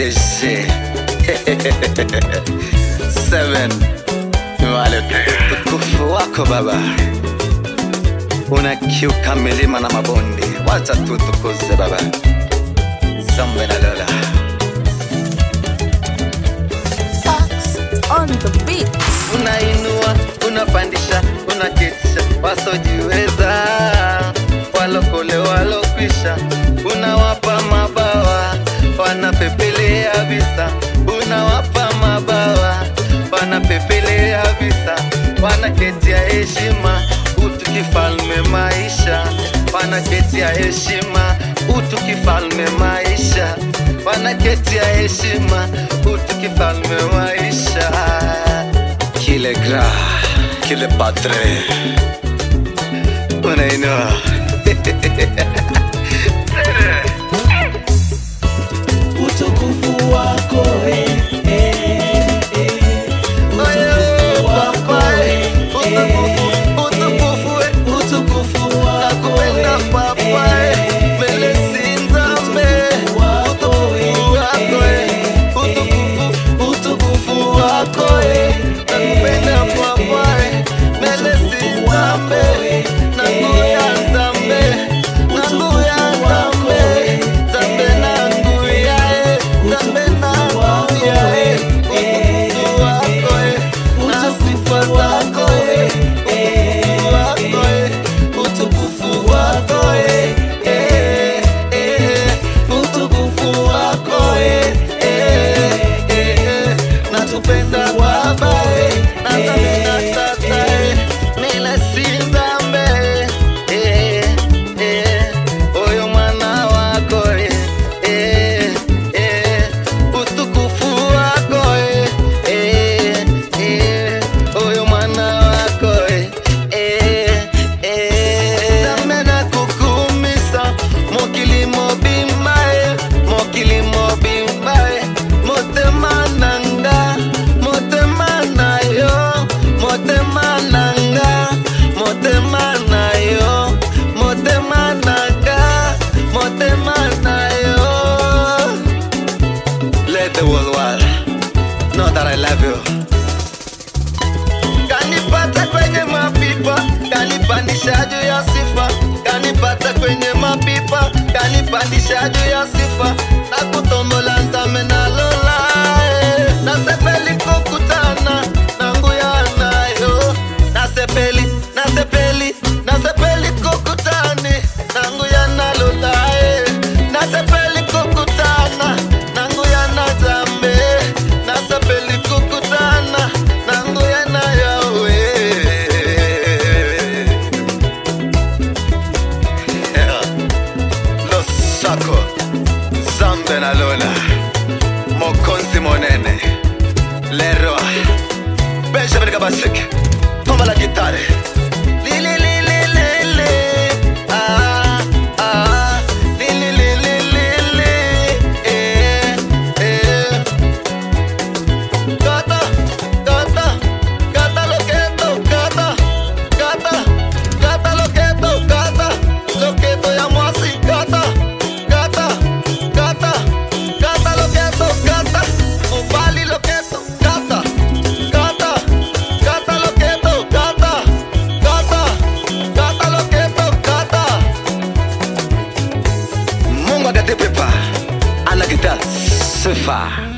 PDG Seven wale utukufu wako Baba, unakiuka milima na mabonde, wacha tutukuze Baba. Zambe na Lola Fox on the beat. unainua, unapandisha, unaketisha wasojiweza, walokole walokwisha, unawapa mabawa, wanapepelea visa, unawapa mabawa, wanapepelea visa, wanaketia heshima, utu kifalme maisha, wanaketia heshima, utu kifalme maisha, wanaketia heshima, utu kifalme maisha kile gra kile patre unainua utukufu wako eh, eh, eh. Oye, papa, eh, utukufu, utukufu, eh, utukufu wako nakupenda eh, papa, eh, eh, mbele si nzambe. utukufu wako Utukufu wako, eh, eh, utukufu, utukufu wako eh, nakupenda papa, eh, mbele si nzambe. Nanguya nzambe, nanguya nzambe, nzambe nanguya, eh, nzambe nanguya, eh, utukufu wako, eh, na sifa zako, eh, utukufu wako, eh, utukufu wako, eh, eh, eh, utukufu wako, eh, eh, eh, natupenda Baba, eh, natupenda Tata, eh, mila si nzambe, eh, eh, oyo mwana wako, eh, eh, eh, utukufu wako, eh, eh, eh, oyo mwana wako, eh, eh, eh. Nzambe nakukumisa, mokili mobimba, eh, mokili mobimba, eh, motema nanga, motema na yo, motema nanga, motema na yo, motema nanga, motema na yo. Let the world world know that I love you. Kanipata kwenye mapipa, kanipandisha juu ya sifa, kanipata kwenye mapipa, kanipandisha juu ya sifa, na kutombola nzame na lola, eh. nasepeli kukutana na nguya nayo, nasepeli, nasepeli, nasepeli kukutani na nguya na lola, eh. nasepeli kukutana na nguya na zambe, nasepeli kukutana na nguya na yawe losako zambe na lola mokonzi monene lero benjamin kabasik toma la gitare Li, li, li, li, li, li. Ah, ah. Li, li, li, li, li, li. Eh, eh. Gata, gata, gata lo que gata, gata, gata lo que gata, lo que llamo así, gata, gata, gata, gata lo que gata, un vali lo que gata, gata, gata lo que gata, gata, gata lo que gata. Mungu akatipepa, anakita sifa.